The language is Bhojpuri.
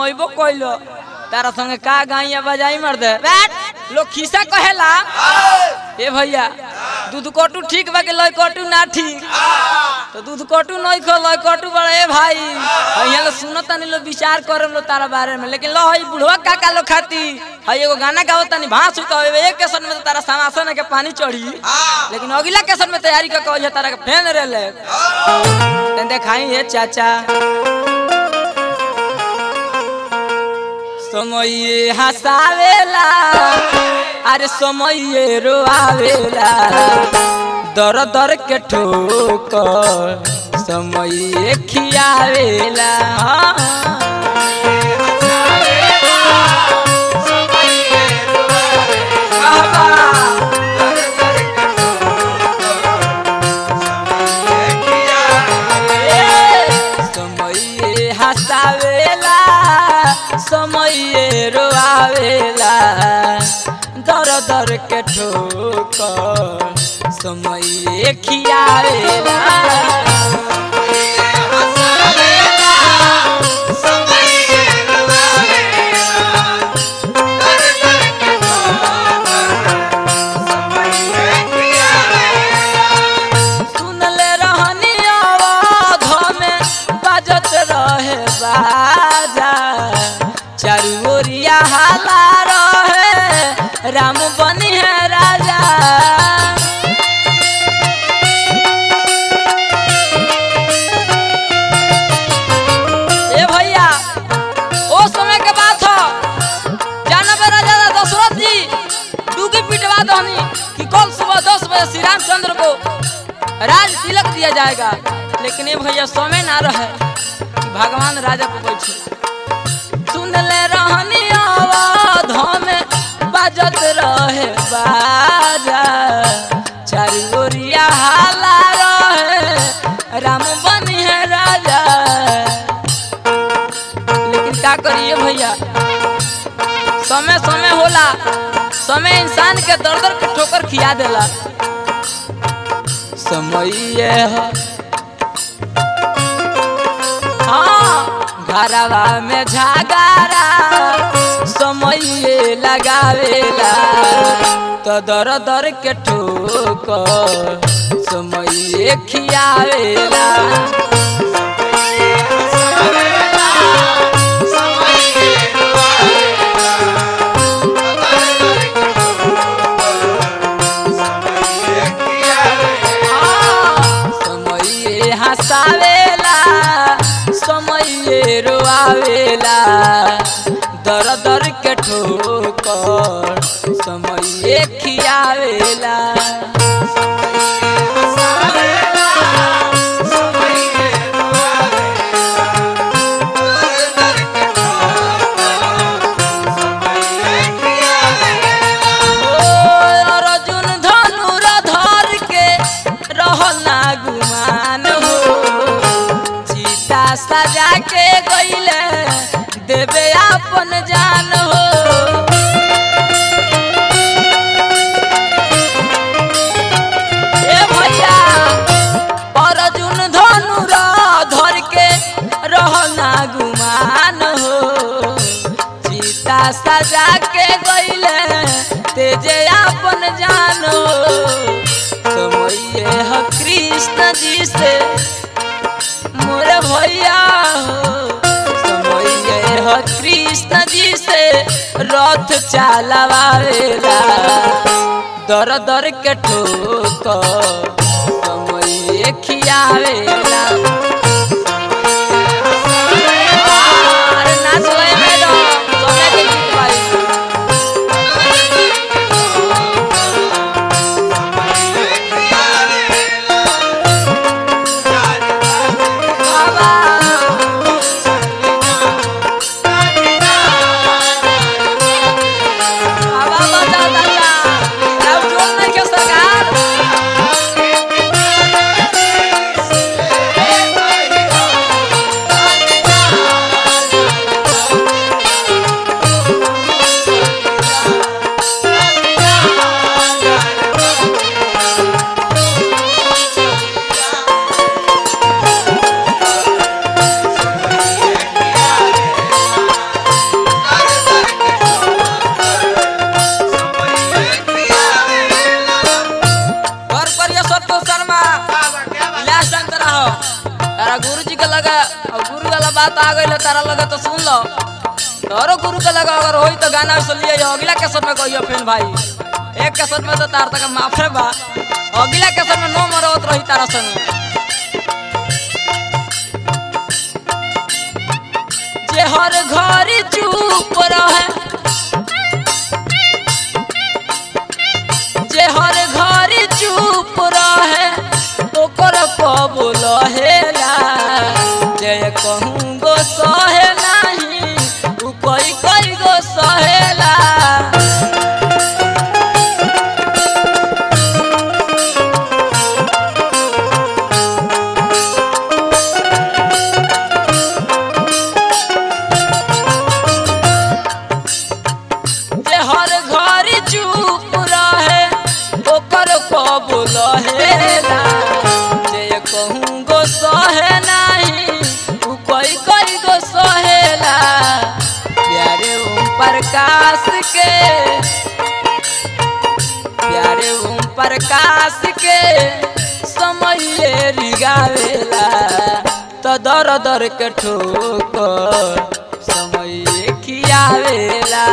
मुआइबो कइलो तारा संगे का गाइया बजाई मर दे बैठ लोग खिस्सा कहेला ए भैया दूध कटू ठीक बा के लय कटू ना ठीक तो दूध कटू नहीं खो लय कटू बड़ा ए भाई यहाँ लोग सुनो तनी लोग विचार करे लो तारा बारे में लेकिन लो हई बुढ़वा काका लोग खाती हई एगो गाना गावत तनी भांस उत होवे एक केसन में तो तारा समासन के पानी चढ़ी लेकिन अगला केसन में तैयारी का कहल तारा के फेन रे ले तन देखाई हे चाचा समय हसावेला अरे समय रोआवेला दर दर के ठोकर समय खियावेला समय हसावेला समय रोआवेला दर दर के ठोकर समय खियावेला सुनले रहनी अवध में बाजत रहे बाजा चारू ओरिया हाला रहे राम बनी है राजा ए भैया ओ समय के बात हो जानबे राजा दशरथ जी डूगी पिटवा दहनी कि कल सुबह दस बजे श्री रामचंद्र को राज तिलक दिया जाएगा लेकिन ये भैया समय ना रहे कि भगवान राजा को बैठे सुन ले रहनी अवध में बाजत रहे बाजा चारू ओरिया हाला रहे राम बनी है राजा लेकिन का करिए भैया समय समय होला समय इंसान के दर दर के ठोकर खिया देला समय है हाँ घरवा में झगारा समय लगावेला तो दर दर के ठोकर समय खियावेला समय हसावेला समय रोआवेला दर दर के ठोकर समय खियावेला ओ अर्जुन धनुर धर के रहना गुमान हो सीता सजा के गईले देवे अपन जान हो ए भैया अर्जुन धनुर धर के रहना गुमान हो सीता सजा के गईले तेजे अपन जानो समय है कृष्ण जी से मोरे भैया हो समय है कृष्ण जी से रथ चलावेला दर दर के ठोक समय खियावेला अरे नाच गए मैडम समय के गीत भाई बाबा बाबा बता दादा अब जोर नहीं के सरकार तारा लगे तो सुन लो तोरो गुरु के लगा अगर होई तो गाना सुन लिए अगला कैसेट में कहियो फिर भाई एक कैसेट में तो तार तक माफे बा अगला कैसेट में नो मरत रही तारा संग जे हर घर चुप रहे जे हर घर चुप रहे ओकर कबूल हेला जे कहूँ गो सहे नहीं उ कोई कोई गो सहेला जे हर घर चुप रहे ओकर कबूल हेला जे कहूँ गो सहे नहीं उ कोई कोई गो सहेला प्यारे ओम प्रकाश के प्यारे ओम प्रकाश के समय रिगावेला तो दर दर के ठोकर समय खियावेला